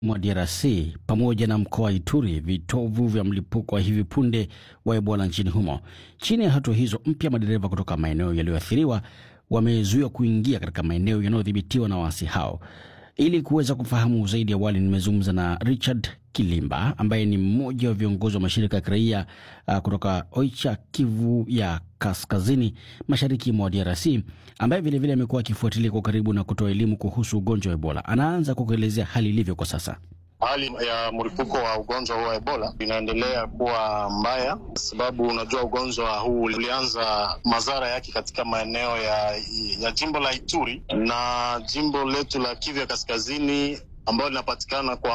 mwa DRC pamoja na mkoa wa Ituri, vitovu vya mlipuko wa hivi punde wa Ebola nchini humo. Chini ya hatua hizo mpya, madereva kutoka maeneo yaliyoathiriwa wamezuiwa kuingia katika maeneo yanayodhibitiwa na waasi hao. Ili kuweza kufahamu zaidi, awali nimezungumza na Richard Kilimba ambaye ni mmoja wa viongozi wa mashirika ya kiraia uh, kutoka Oicha, Kivu ya kaskazini mashariki mwa DRC, ambaye vilevile amekuwa akifuatilia kwa karibu na kutoa elimu kuhusu ugonjwa wa Ebola. Anaanza kwa kuelezea hali ilivyo kwa sasa. Hali ya mlipuko wa ugonjwa huu wa Ebola inaendelea kuwa mbaya, sababu unajua ugonjwa huu ulianza madhara yake katika maeneo ya, ya jimbo la Ituri na jimbo letu la Kivu ya kaskazini ambayo linapatikana kwa